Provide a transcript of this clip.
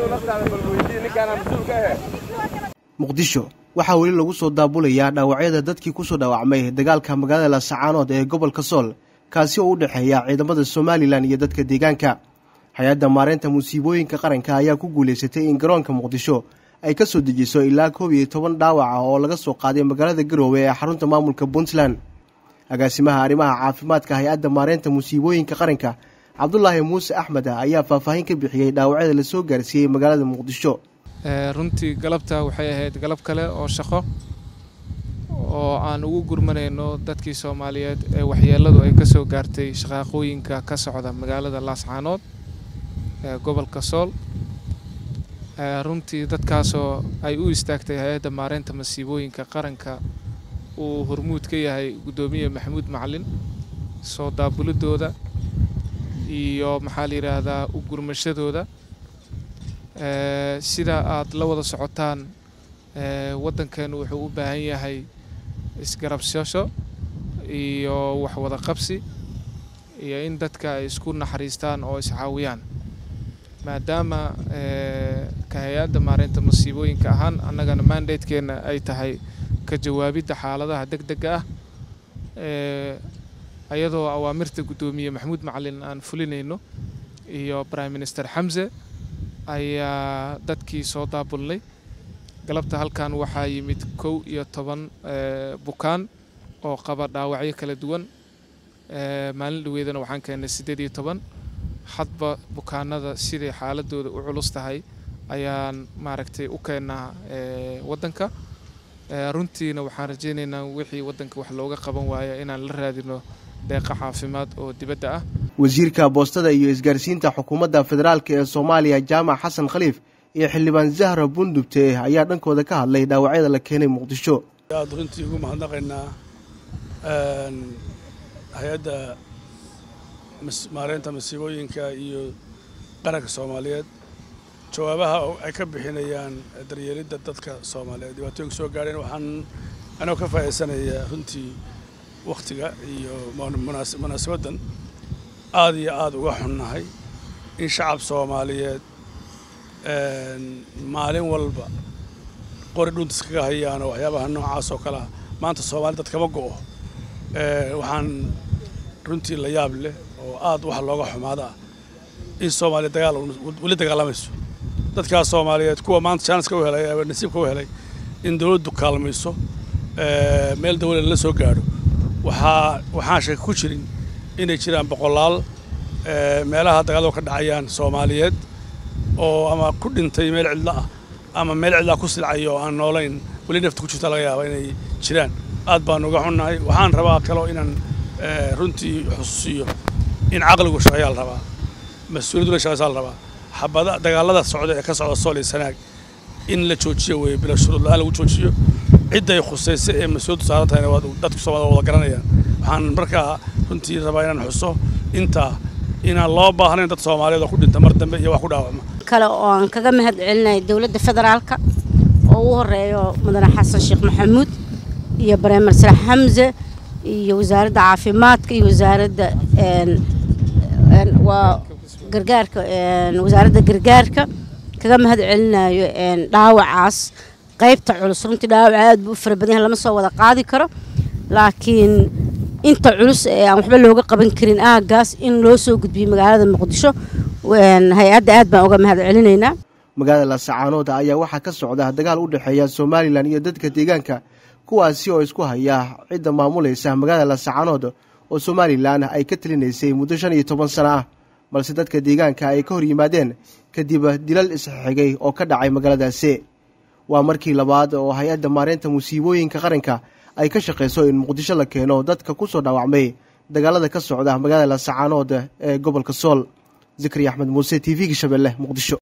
muqdisho waxaa weli lagu soo daabulayaa dhaawacyada dadkii kusoo dhaawacmay dagaalka magaalada laascaanood ee gobolka sool kaasi oo u dhexeeya ciidamada somalilan iyo dadka deegaanka hay-adda maareynta musiibooyinka qaranka ayaa ku guulaysatay in garoonka muqdisho ay ka soo dejiso ilaa koob iyo toban dhaawac ah oo laga soo qaaday magaalada garoowe ee xarunta maamulka puntland agaasimaha arrimaha caafimaadka hay-adda maareynta musiibooyinka qaranka cabdulaahi muuse axmed ayaa faahfaahin ka bixiyey dhaawacyada lasoo gaarsiiyey magaalada muqdisho runtii galabta waxay ahayd galab kale oo shaqo oo aan ugu gurmanayno dadkii soomaaliyeed ee waxyeeladu ay ka soo gaartay shaqaaqooyinka ka socda magaalada laascaanood ee gobolka sool runtii dadkaasoo ay u istaagtay hay-adda maareynta masiibooyinka qaranka uu hormuud ka yahay guddoomiye maxamuud macalin soo daabulidooda iyo maxaa la yidhaahdaa u gurmashadooda sida aad la wada socotaan waddankeenu wuxuu u baahan yahay isgarabsasho iyo waxwada qabsi iyo in dadka ay isku naxariistaan oo iscaawiyaan maadaama ka hay-adda maareynta masiibooyinka ahaan annagana mandatekeenna ay tahay ka jawaabidda xaaladaha deg dega ah ayadoo awaamirta guddoomiye maxamuud macalin aan fulinayno iyo prime minister xamse ayaa dadkii soo daabulnay galabta halkan waxaa yimid kow iyo toban bukaan oo qaba dhaawacyo kala duwan maalin dhaweydana waxaan keennay siddeed iyo toban hadba bukaanada siday xaaladooda u culus tahay ayaan maaragtay u keennaa waddanka runtiina waxaan rajaynaynaa wixii waddanka wax looga qaban waaya inaan la raadino deeqa caafimaad oo dibadda ah wasiirka boostada iyo isgaarsiinta xukuumadda federaalk ee soomaaliya jaamac xasan khaliif iyo xildhibaan zahra bundubte ayaa dhankooda ka hadlay dhaawacyada la keenay muqdisho aad runtii ugu mahadnaqaynaa hay-adda maareynta masiibooyinka iyo qaranka soomaaliyeed jawaabaha ay ka bixinayaan daryeelidda dadka soomaaliyeed dhibaatooyinka soo gaadheen waxaan anoo ka faa'iidsanayaa runtii wakhtiga iyo munaasabaddan aad iyo aad uga xunnahay in shacab soomaaliyeed maalin walba qori dhuntis kaga hayaan oo waxyaabaha noocaas oo kalea maanta soomaali dad kama go'o waxaan runtii la yaab leh oo aad wax looga xumaada ah in soomaaliya dagaal weli dagaalamayso dadkaas soomaaliyeed kuwa maanta jaaniska u helay ama nasiibka u helay in dawladdu kaalmayso meel dawlad la soo gaadho waxaa waxaan shaka ku jirin inay jiraan boqolaal meelaha dagaaladu ka dhacayaan soomaaliyeed oo ama ku dhintay meel cidlo ah ama meel cidlaa ku silcay oo aan noolayn weli nafta ku jirta laga yaaba inay jiraan aad baan uga xunnahay waxaan rabaa kaloo inaan runtii xusuusiyo in caqligu shaqeeyaa la rabaa mas-uuliyaddu la shaqeysaa la rabaa xabada dagaalada socda ee ka socda sool iyo sanaag in la joojiyo weeye bila shuruud la-aan lagu joojiyo cidday khusaysa ee mas-uuliyaddu saaran tahayna waa dadku soomaalida wada garanayaan waxaan markaa runtii rabaa inaan xuso intaa inaan loo baahnayn dad soomaaliyeed oo ku dhinta mar dambe iyo wax ku dhaawacma kale oo aan kaga mahad celinay dowladda federaalka oo ugu horeeyo mudane xasan sheekh maxamuud iyo bareemer sare xamse iyo wasaaradda caafimaadka iyo wasaaradda waa gargaarka wasaaradda gargaarka kaga mahad celinayo dhaawacaas qaybta culus runtii dhaawac aad buu u fara badan yahay lama soo wada qaadi karo laakiin inta culus ee aan waxba looga qaban karin aagaas in loo soo gudbiyo magaalada muqdisho hay-adda aad baan uga mahad celinaynaa magaalada laascaanood ayaa waxaa ka socda dagaal u dhexeeya somalilan iyo dadka deegaanka kuwaasi oo isku haya cidda maamulaysa magaalada laascaanood oo somalilan ay ka talinaysay muddo shan iyo toban sano ah balse dadka deegaanka ay ka hor yimaadeen kadib dilal isxigay oo ka dhacay magaaladaasi waa markii labaad oo hay-adda maareynta musiibooyinka qaranka ay ka shaqayso in muqdisho la keeno dadka ku soo dhaawacmay dagaalada ka socda magaalada laascaanood ee gobolka sool zikri axmed muuse t v-ga shabeelle muqdisho